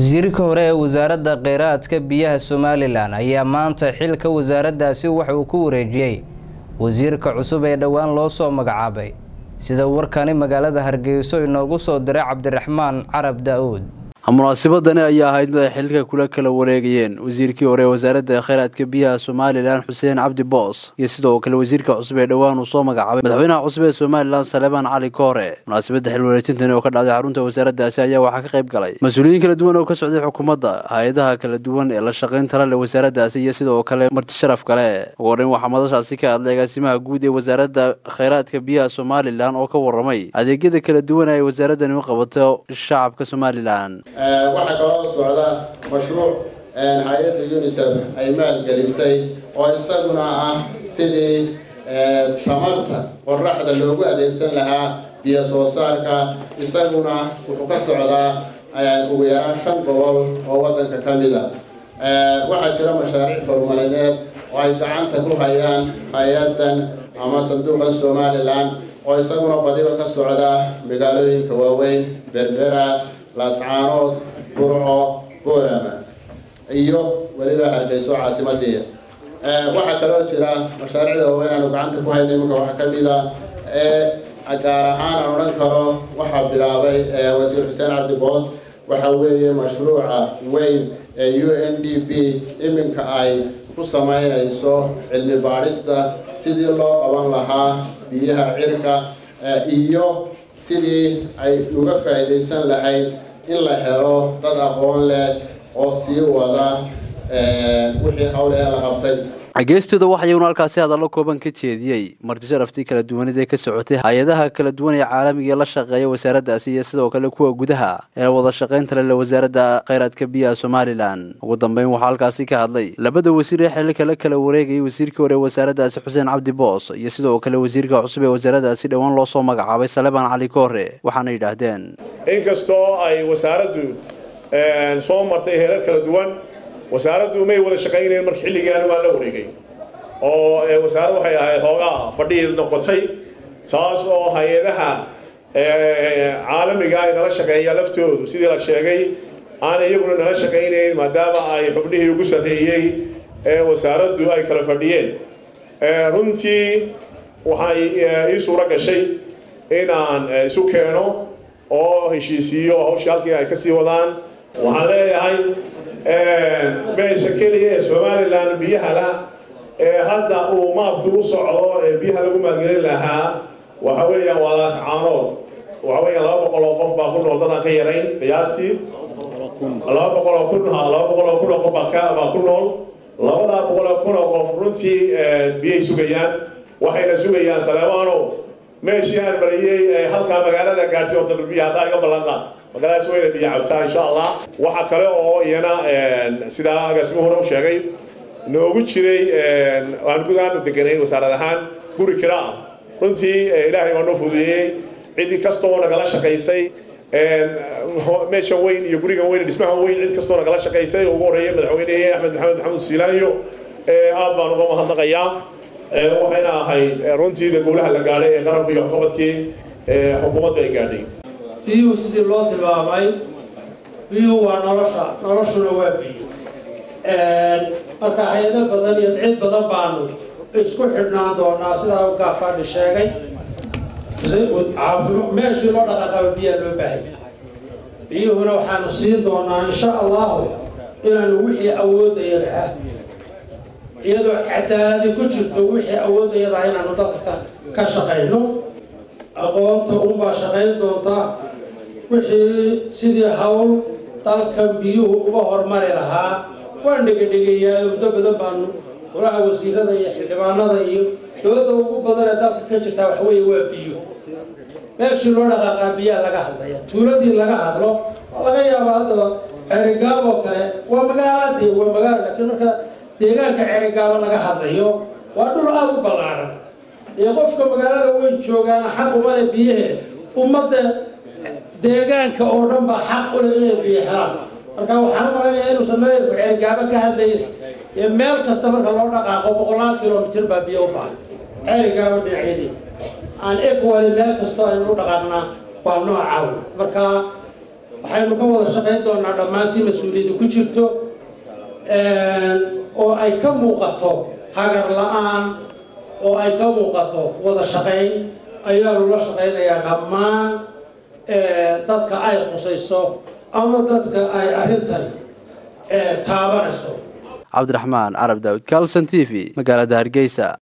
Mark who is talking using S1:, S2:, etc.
S1: wasiirka hore ee wasaaradda kheyraadka biyaha somalilan ayaa maanta xilka wasaaraddaasi waxa uu ku wareejiyey wasiirka cusub ee dhowaan loo soo magacaabay sida warkani magaalada hargeyso inoogu soo diray cabdiraxmaan carab da-uud
S2: munaasabadani ayaa ahayd mid ay xilka kula kala wareegayeen wasiirkii hore ee wasaaradda kheyraadka biyaha somalilan xuseen cabdi boos iyo sidoo kale wasiirka cusub ee dhowaan uu soo magacaabay madaxweynaha cusub ee somalilan saleebaan cali koore munaasabadda xil wareejintani oo ka dhacday xarunta wasaaraddaasi ayaa waxaa ka qayb galay mas-uuliyiin kala duwan oo ka socday xukuumadda hay-adaha kala duwan ee la shaqaynta la leh wasaaraddaasi iyo sidoo kale marti sharaf kale ugu horreyn waxaa madashaasi ka hadlay agaasimaha guud ee wasaaradda kheyraadka biyaha somalilan oo ka warramay adeegyada kala duwan ay wasaaraddani u qabato shacabka somalilan
S3: waxaa kaloo socda mashruuc hay-adda unisef ay maalgelisay oo isaguna ah sidii tamarta qoraxda loogu adeegsan lahaa biyo soo saarka isaguna wuxuu ka socdaa ugu yaraan shan gobol oo waddanka ka mid a waxaa jira mashaariic horumarineed oo ay gacanta ku hayaan hay-addan ama sanduuqa somalilan oo isaguna badiba ka socda magaalooyinka waaweyn berbera laascaanood burco boorama iyo weliba hargeyso caasimadii waxaa kaloo jira mashaariicda waaweyn aanu gacanta ku hayna iminka waxaa ka mid a ee gaar ahaan aan odhan karo waxaa bilaabay wasiir xuseen cabdi boos waxa weeye mashruuca weyn ee u n d p iminka ay ku sameynayso cilmi baadhista sidii loo qaban lahaa biyaha cirka iyo sidii ay uga faa'iidaysan lahayd in la helo dad aqoon leh oo sii wada wixii hawle ee la qabtay
S2: geestooda waxayuuna halkaasi hadallo kooban ka jeediyey marti sharaftii kala duwanid ee ka socotay hay-adaha kala duwan ee caalamiga la shaqeeya wasaaraddaasi iyo sidoo kale kuwa gudaha ee wada shaqaynta lele wasaaradda kheyraadka biyaha somalilan ugu dambeyn waxaa halkaasi ka hadlay labada wasiir ee xilka la kala wareegayay wasiirkii hore ee wasaaraddaasi xuseen cabdi boos iyo sidoo kale wasiirka cusub ee wasaaraddaasi dhowaan loo soo magacaabay saleebaan cali koore waxaana yidhaahdeen
S4: inkastoo ay wasaaraddu soo martay heerar kala duwan wasaaraddu may wada shaqaynayn marka xilligaani waa la wareegay oo wasaaraddu waxay ahayd hoogaa fadhii noqotay taas oo hay-adaha caalamiga ay nala shaqeeyaa laftoodu sidii la sheegay aan iyaguna nala shaqaynayn maadaama ay xubnihii ugu sarreeyey ee wasaaraddu ay kala fadhiyeen runtii waxay ii suuro gashay inaan isu keeno oo heshiisiiyo hawshii halkii ay kasii wadaan waxaan leeyahay meesha keliya ee somalilan biyahala ee hadda uu maabkii u socdo ee biyaha lagu maalgelin lahaa waxa weeyaan waa laascaanood waxa weeyaan laba boqol oo qof baa ku nool dadaan ka yarayn qiyaastii laba boqol oo kun ha laba boqol oo kun oo qof baa ku nool labadaa boqol oo kun oo qof runtii biyay sugayaan waxayna sugayaan saleemaano meeshii aan mariyey halkaa magaalada gaadhsi horta biyaha hataa iga ballan qaad magaaladaas wayna biyo cabtaa insha allah waxa kale oo iyana sidaa agaasimuhu hore u sheegay noogu jiray aan gudahaan u deganayn wasaarad ahaan guri kira ah runtii ilaahay baa noo fududeeyey cidi kastoo nagala shaqaysay meeshan weyn iyo gurigan weyn dhismahan weyn cid kastoo nagala shaqaysay ugu horeeyay madaxweynehe axmed maxamed maxamuud siilaanyo aad baan uga mahadnaqayaa waxayna ahayd runtii gowlaha la gaadhay ee qaranku iyo qabadkii xukuumaddu ay gaadhay
S5: biyuhu sidii loo tilmaamay biyuhu waa nolosha noloshuna waa biyo marka hay-ado badan iyo cid badan baanu isku xidhnaan doonaa sidaa gaafaadhi sheegay meeshii loo dhaqaaqaba biyaa loo baahaya biyuhuna waxaanu siin doonaa insha allahu inaanu wixii awoodayada ah iyadoo cadaaladi ku jirto wixii awoodayada ah inaanu dalka ka shaqayno aqoonta unbaa shaqayn doontaa wixii sidii hawl dalkan biyuhu uga hormari lahaa waan dhegedhegeeyaa muddo badan baanu golaha wasiirada iyo xildhibaanada iyo dowladda ugu badan ee dalka ka jirtaa waxa weeye waa biyo meeshii loo dhaqaaqaa biyaha laga hadlaya tuuladii laga hadlo waa laga yaabaa hadda ceerigaab oo kale waa magaaladii waa magaalo laakiin marka deegaanka ceerigaabo laga hadlayo waa dhul aada u ballaaran iyo qofka magaalada weyn joogaana xaq uma leh biyahe ummadda deegaanka oo dhan baa xaq u leh inay biyo helaan marka waxaan u malaynayaa inuusan meelku ceerigaabo ka hadlayna ee meel kasta marka loo dhaqaaqo boqolaal kilomitir baa biyo u baahan ceerigaabo dhinacyadii aan equally meel kastoo aynu u dhaqaaqnaa waa noocaaw marka waxaynu ka wada shaqayn doonaa dhammaan si mas-uuliyadda ku jirto oo ay ka muuqato hagar la-aan oo ay ka muuqato wada shaqayn ayaanu la shaqaynayaa dhammaan dadka ay khusayso ama dadka ay arrintani taabanayso
S2: cabdiraxmaan carab daawud kalson t v magaalada hargeysa